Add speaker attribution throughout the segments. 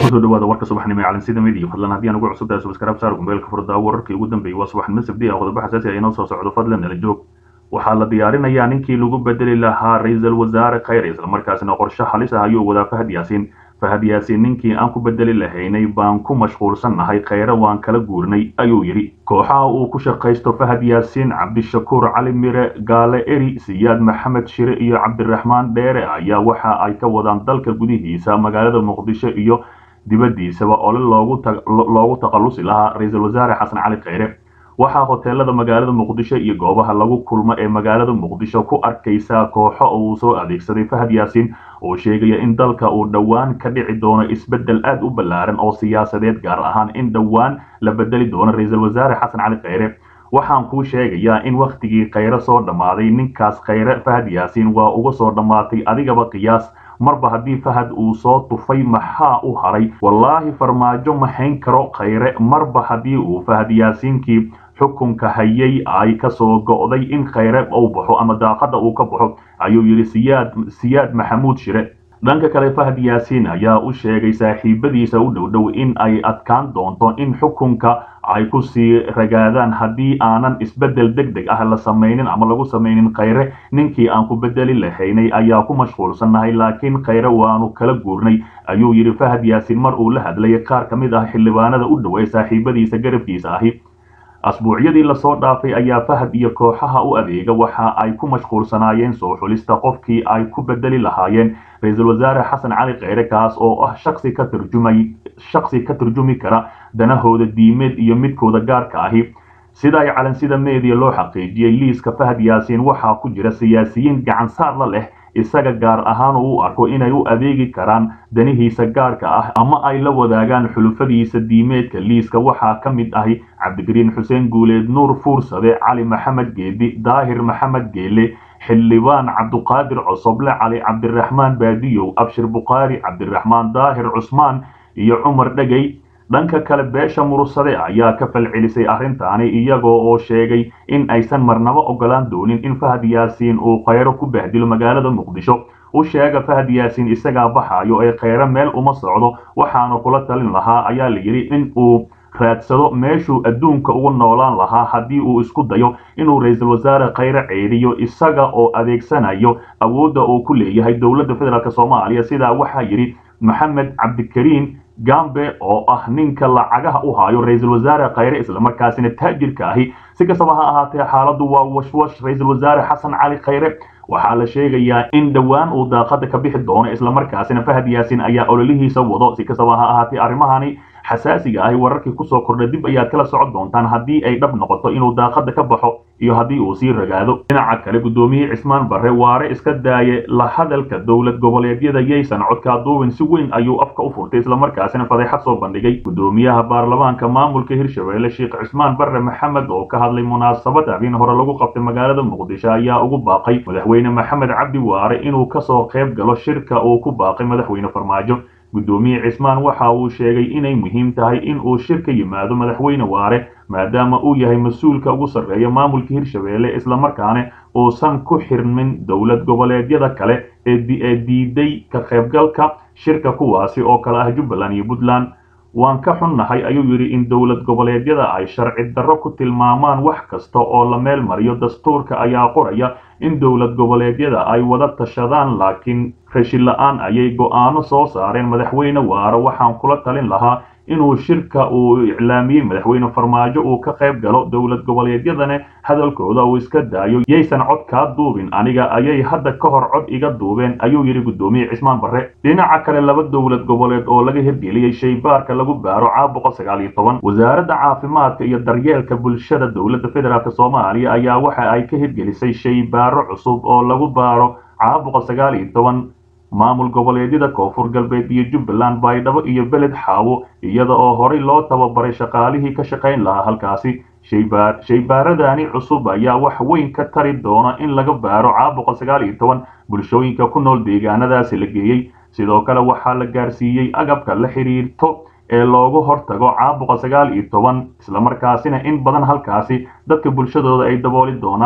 Speaker 1: kusoo dhawaada warka subaxnimo ee calansida media fadlan haddii aan ugu cusub tahay subscribe saar gumbeelka furdaa wararkii ugu dambeeyey waa subaxnimo sabdi ah qodobo xasaasi ah inoo soo socdo fadlan nala joog waxaa la diyaarinayaa ninkii lagu bedeli lahaa ra-iisul wasaare khayr islamarkaasina qorshe halis ah ayuu wadaa fahad yaasiin fahad yaasiin ninkii aan ku bedeli lahaynay baan ku mashquulsannahay khayre waan kala guurnay ayuu yidhi kooxaha uu ku shaqaysto fahad yaasiin cabdishakuur cali mire gaale eri siyaad maxamed shire iyo cabdiraxmaan dheere ayaa waxa ay ka wadaan dalka gudihiisa magaalada muqdisho iyo dibaddiisaba ole loogu takhallusi lahaa ra-iisul wasaare xasan cali khayre waxaa hoteelada magaalada muqdisho iyo goobaha lagu kulmo ee magaalada muqdisho ku arkaysaa kooxo uu soo adeegsaday fahad yaasiin oo sheegaya in dalka uu dhowaan ka dhici doono isbeddel aad u ballaaran oo siyaasadeed gaar ahaan in dhowaan la bedeli doono ra-iisul wasaare xasan cali khayre waxaan kuu sheegayaa in wakhtigii khayre soo dhammaaday ninkaas khayre fahad yaasiin waa uga soo dhammaatay adigaba qiyaas marba haddii fahad uu soo tufay maxaa u haray wallaahi farmaajo ma hayn karo khayre marba haddii uu fahad yaasiinkii xukunka hayay ay ka soo go'day in khayre uu baxo ama daaqada uu ka baxo ayuu yidhi siyaad siyaad maxamuud shire dhanka kale fahad yaasiin ayaa u sheegay saaxiibadiisa u dhowdhow in ay adkaan doonto in xukunka ay ku sii ragaadaan haddii aanan isbeddel deg deg ah la samaynin ama lagu samaynin khayre ninkii aan ku bedeli lahaynay ayaa ku mashquulsannahay laakiin khayre waanu kala guurnay ayuu yidhi fahad yaasiin mar uu la hadlayay qaar ka mid ah xildhibaanada u dhow ee saaxiibadiisa garabkiisa ahi asbuucyadii lasoo dhaafay ayaa fahad iyo kooxaha u adeega waxa ay ku mashquulsanaayeen soo xulista qofkii ay ku bedeli lahaayeen ra-iisul wasaare xasan cali kheyre kaas oo ah shaksi ka turjumay shaksi ka turjumi kara danahooda diimeed iyo midkooda gaarka ahi sida ay calansida meediya loo xaqiijiyey liiska fahad yaasiin waxaa ku jira siyaasiyiin gacansaar la leh isaga gaar ahaan uu u arko inay u adeegi karaan danihiisa gaarka ah ama ay la wadaagaan xulufadiisa diimeedka liiska waxaa ka mid ahi cabdigariin xuseen guuleed nuur fuursade cali maxamed geedi daahir maxamed geele xildhibaan cabduqaadir cosoble cali cabdiraxmaan baadiyow abshir bukhaari cabdiraxmaan daahir cusmaan iyo cumar dhegey dhanka kale beesha murursade ayaa ka falcelisay arrintaani iyagoo oo sheegay in aysan marnabo ogolaan doonin in fahad yaasiin uu khayro ku bahdilo magaalada muqdisho u sheega fahad yaasiin isagaa baxayo ee khayre meel uma socdo waxaana kula talin lahaa ayaa la yidhi in uu raadsado meeshuu adduunka ugu noolaan lahaa haddii uu isku dayo inuu ra-iisul wasaare khayre ceediyo isaga oo adeegsanayo awoodda uu ku leeyahay dowladda federaalk soomaaliya sidaa waxaa yidhi maxamed cabdikariin gambe oo ah ninka lacagaha u haayo ra-iisul wasaare khayre islamarkaasina taajirka ahi si kastaba ha ahaatee xaaladdu waa washwash ra-iisul wasaare xasan cali khayre waxaa la sheegayaa in dhowaan uu daaqada ka bixi doono islamarkaasina fahad yaasiin ayaa ololihiisa wado si kastaba ha ahaatee arrimahani xasaasiga ahi wararkii kusoo kordhay dib ayaad kala socon doontaan haddii ay dhab noqoto inuu daaqada ka baxo iyo haddii uu sii ragaado dhinaca kale guddoomiyihii cismaan barre waare iska daaye la hadalka dowlad goboleedyada yaysan codkaa duubin si weyn ayuu afka u furtay islamarkaasina fadeexad soo bandhigay guddoomiyaha baarlamaanka maamulka hirshabelle sheekh cismaan barre maxamed oo ka hadlay munaasabad habeen hore lagu qabtay magaalada muqdisho ayaa ugu baaqay madaxweyne maxamed cabdi waare inuu kasoo qayb galo shirka uu ku baaqay madaxweyne farmaajo guddoomiye cismaan waxa uu sheegay inay muhiim tahay in uu shir ka yimaado madaxweyne waare maadaama uu yahay mas-uulka ugu sarreeya maamulka hirshabelle islamarkaana uusan ku xirmin dowlad goboleedyada kale ee diiday ka qaybgalka shirka kuwaasi oo kale ah jubbaland iyo puntland waan ka xunnahay ayuu yidhi in dowlad goboleedyada ay sharci darro ku tilmaamaan wax kasta oo la meel mariyo dastuurka ayaa qoraya in dowlad goboleedyada ay wada tashadaan laakiin rashin la-aan ayay go'aano soo saareen madaxweyne waare waxaan kula talin lahaa inuu shirka uu iclaamiyey madaxweyne farmaajo uu ka qayb galo dowlad goboleedyadana hadalkooda uu iska daayo yaysan cod kaa duubin aniga ayay hadda ka hor cod iga duubeen ayuu yidhi guddoomiye cismaan barre dhinaca kale laba dowlad goboleed oo laga hirgeliyey shaybaarka lagu baaro caabuqa sagaal iyo toban wasaaradda caafimaadka iyo daryeelka bulshada dowladda federaalk soomaaliya ayaa waxa ay ka hirgelisay shaybaaro cusub oo lagu baaro caabuqa sagaal iyo toban maamul goboleedyada koonfur galbeed iyo jubbaland baydhabo iyo beled xaawo iyada oo horey loo tababaray shaqaalihii ka shaqayn lahaa halkaasi shaybaar shaybaaradani cusub ayaa wax weyn ka tari doona in laga baaro caabuqa sagaal iyo toban bulshooyinka ku nool deegaanadaasi la geeyey sidoo kale waxaa la gaarsiiyey agabka la xidhiirto ee loogu hortago caabuqa sagaal iyo toban islamarkaasina in badan halkaasi dadka bulshadooda ay dabooli doonaan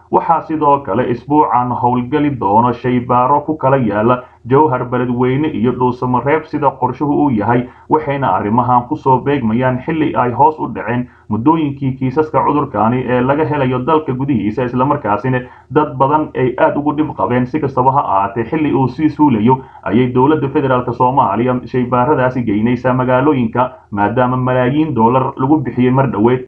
Speaker 1: waxaa sidoo kale isbuucan howlgeli doono shaybaaro ku kala yaala jowhar beledweyne iyo dhuusamareeb sida qorshuhu uu yahay waxayna arrimahan kusoo beegmayaan xilli ay hoos u dhaceen muddooyinkii kiisaska cudurkani ee laga helayo dalka gudihiisa islamarkaasina dad badan ay aad ugu dhib qabeen si kastaba ha ahaatee xilli uu sii suulayo ayay dowladda federaalk soomaaliya shaybaaradaasi geynaysaa magaalooyinka maadaama malaayiin doolar lagu bixiyey mar dhoweed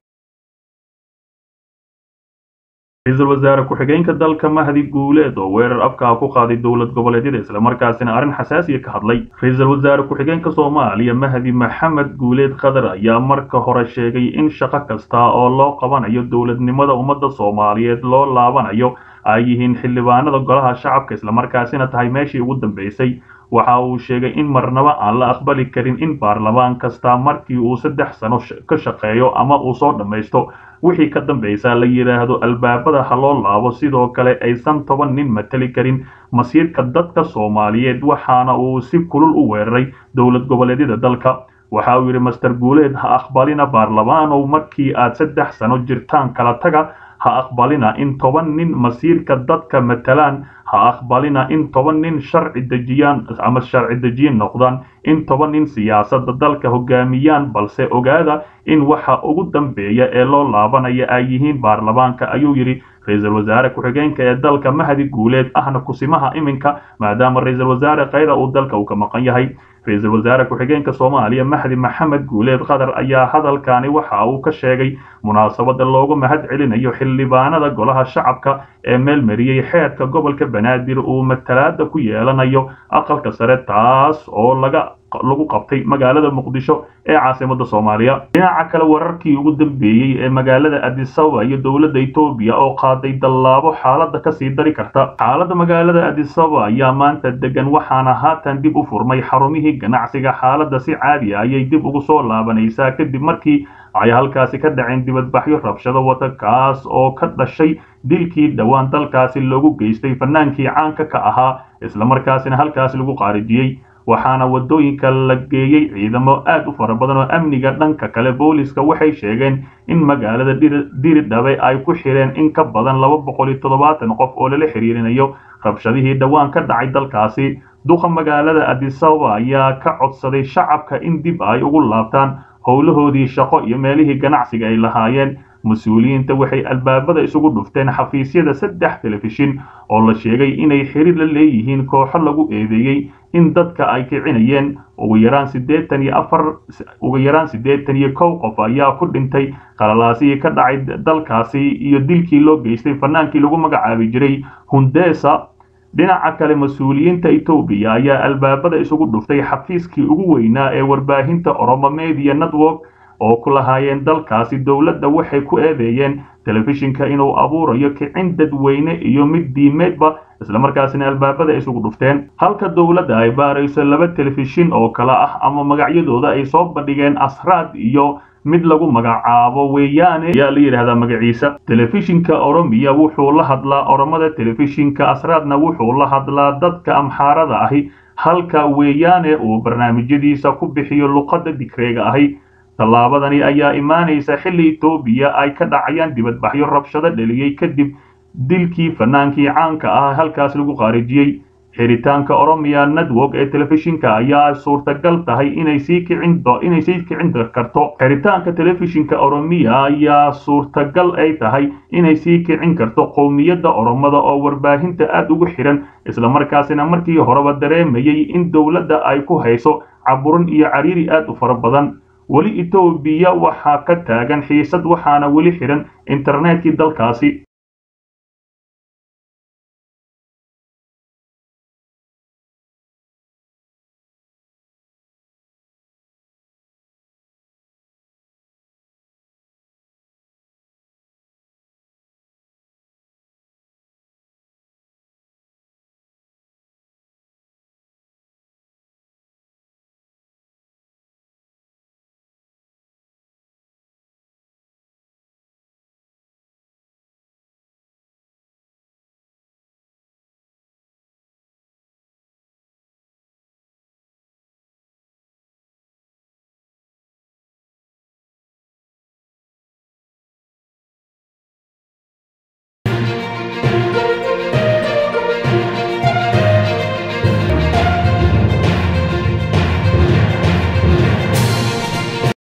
Speaker 1: ra-iisul wasaare ku-xigeenka dalka mahdi guuleed oo weerar afkaa ku qaaday dowlad goboleedyada islamarkaasina arrin xasaasiya ka hadlay ra-iisul wasaare ku-xigeenka soomaaliya mahdi maxamed guuleed khadar ayaa marka hore sheegay in shaqo kasta oo loo qabanayo dowladnimada ummadda soomaaliyeed loo laabanayo ay yihiin xildhibaanada golaha shacabka islamarkaasina tahay meeshii ugu dambeysay waxa uu sheegay in marnaba aan la aqbali karin in baarlamaan kasta markii uu saddex sano ka shaqeeyo ama uu soo dhammaysto wixii ka dambaysa la yidhaahdo albaabada ha loo laabo sidoo kale aysan toban nin mateli karin masiirka dadka soomaaliyeed waxaana uu si kulul u weeraray dowlad goboleedyada dalka waxa uu yidhi master guuleed ha aqbalina baarlamaanow markii aad saddex sano jirtaan kala taga ha aqbalina in toban nin masiirka dadka matalaan ha aqbalina in toban nin sharci dejiyaan ama sharci dejiyin noqdaan in toban nin siyaasadda dalka hogaamiyaan balse ogaada in waxa ugu dambeeya ee loo laabanaya ay yihiin baarlamaanka ayuu yidhi ra-iisul wasaare ku-xigeenka ee dalka mahdi guuleed ahna kusimaha iminka maadaama ra-iisul wasaare khayra uu dalka uu ka maqan yahay ra-iisul wasaare ku-xigeenka soomaaliya mahdi maxamed guuleed khadar ayaa hadalkani waxa uu ka sheegay munaasabada loogu mahad celinayo xildhibaanada golaha shacabka ee meel mariyey xeerka gobolka banaadir uu matalaada ku yeelanayo aqalka sare taas oo laga lagu qabtay magaalada muqdisho ee caasimada soomaaliya dhinaca kale wararkii ugu dambeeyey ee magaalada adisaba iyo dowladda etoobiya oo qaaday dallaabo xaaladda kasii dari karta xaaladda magaalada adisaba ayaa maanta degan waxaana haatan dib u furmay xarumihii ganacsiga xaaladda si caadi ah ayay dib ugu soo laabanaysaa kadib markii ay halkaasi ka dhaceen dibadbaxyo rabshado wata kaas oo ka dhashay dilkii dhowaan dalkaasi loogu geystay fanaankii caanka ka ahaa islamarkaasina halkaasi lagu qaarijiyey waxaana waddooyinka la geeyey ciidamo aad u fara badan oo amniga dhanka kale booliska waxay sheegeen in magaalada diridhabe ay ku xireen in ka badan laba boqol iyo toddobaatan qof oo lala xiriirinayo rabshadihii dhowaan ka dhacay dalkaasi duqa magaalada adisaba ayaa ka codsaday shacabka in dib ay ugu laabtaan howlahoodii shaqo iyo meelihii ganacsiga ay lahaayeen mas-uuliyiinta waxay albaabada isugu dhufteen xafiisyada saddex telefishin oo la sheegay inay xiriir la leeyihiin kooxo lagu eedeeyey in dadka ay kicinayeen ugu yaraan siddeetan iyo afar ugu yaraan siddeetan iyo kow qof ayaa ku dhintay qalalaasihii ka dhacay dalkaasi iyo dilkii loo geystay fanaankii lagu magacaabi jiray hundesa dhinaca kale mas-uuliyiinta etoobiya ayaa albaabada isugu dhuftay xafiiskii ugu weynaa ee warbaahinta oromo media network oo ku lahaayeen dalkaasi dowladda waxay ku eedeeyeen telefishinka inuu abuurayo kicin dadweyne iyo mid diimeedba islamarkaasina albaabada isugu dhufteen halka dowladda ay baarayso laba telefishin oo kale ah ama magacyadooda ay soo bandhigeen asraad iyo mid lagu magacaabo weeyaane ayaa la yidhaahdaa magaciisa telefishinka oromiya wuxuu la hadlaa oromada telefishinka asraadna wuxuu la hadlaa dadka amxaarada ahi halka weeyaane uu barnaamijyadiisa ku bixiyo luqadda digreega ahi tallaabadani ayaa imaanaysa xilli etoobiya ay ka dhacayaan dibadbaxyo rabshado dheliyey kadib dilkii fanaankii caanka ah halkaas lagu qaarijiyey xiritaanka oromiya network ee telefishinka ayaa suurtagal tahay inay sii kicin inay sii kicin karto xiritaanka telefishinka oromiya ayaa suurtagal ay tahay inay sii kicin karto qowmiyadda oromada oo warbaahinta aad ugu xiran islamarkaasina markii horeba dareemayay in dowladda ay ku hayso caburin iyo cariiri aad u fara badan weli etoobiya waxaa ka taagan xiisad waxaana weli xihan internetkii dalkaasi